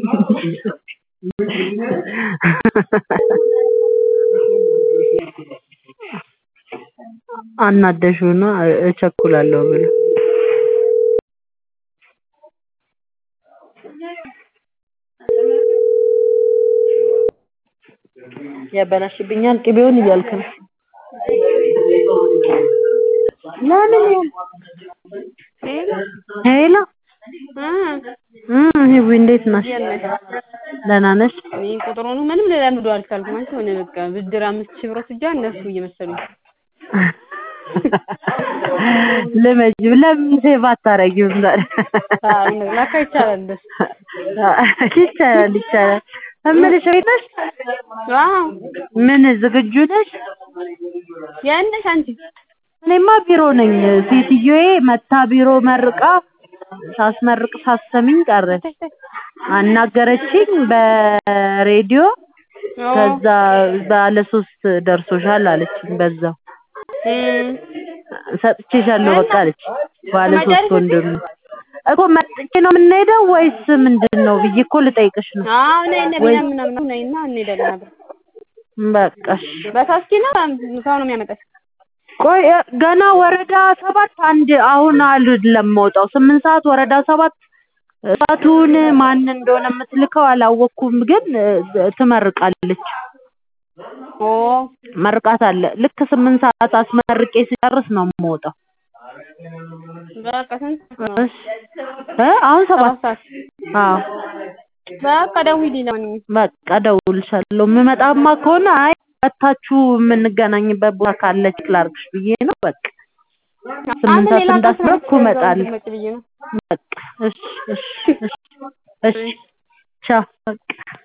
አናደሽው ነው እቸኩላለሁ ብሎ ያበላሽብኛል ቅቤውን እያልክ ነው ለምን ሄሎ ህዊ እንዴት ነሽ ደህና ነሽ እኔ ቁጥሩን ምንም ልለምደው አልቻልኩም አንቺ ሆነ በቃ ብድር አምስት ሺህ ብር ወስጃ እነሱ እየመሰሉኝ ልመጅ ለምን ሴቭ አታረጊውም ታዲያ ለካ ይቻላል እንደሱ ይቻላል ይቻላል እምልሽ ቤት ነሽ አዎ ምን ዝግጁ ነሽ የት ነሽ አንቺ እኔማ ቢሮ ነኝ ሴትዮዬ መታ ቢሮ መርቃ ሳስመርቅ ሳሰሚኝ ቀረች አናገረችኝ በሬዲዮ ከዛ ባለ ሶስት ደርሶሻል አለችኝ በዛው ሰጥቼሻለሁ በቃ አለች ባለ ሶስት ወንድም እኮ መጥቼ ነው የምንሄደው ወይስ ምንድን ነው ብዬ እኮ ልጠይቅሽ ነው አዎ ነይ እነ ቢኒያም ምናምን ነይና እንሄዳለን አብረን በቃ እሺ በታክሲ ነው ሰው ነው የሚያመጣሽ ቆይ ገና ወረዳ ሰባት አንድ አሁን አይደለም የምወጣው ስምንት ሰዓት ወረዳ ሰባት ሰዓቱን ማን እንደሆነ የምትልከው አላወቅኩም ግን ትመርቃለች ኦ መርቃት አለ ልክ ስምንት ሰዓት አስመርቄ ሲጨርስ ነው የምወጣው በቃ ስንት ነው እሺ እ አሁን ሰባት ሰዓት አዎ በቃ ደውዪልኝ ለማንኛውም በቃ እደውልልሻለሁ የምመጣማ ከሆነ አይ መታችሁ የምንገናኝበት ቦታ ካለ ቼክ ላድርግሽ ብዬ ነው በቃ ስምንት ሰዓት እንዳስረኩ እመጣለሁ በቃ እሺ እሺ እሺ እሺ ቻው በቃ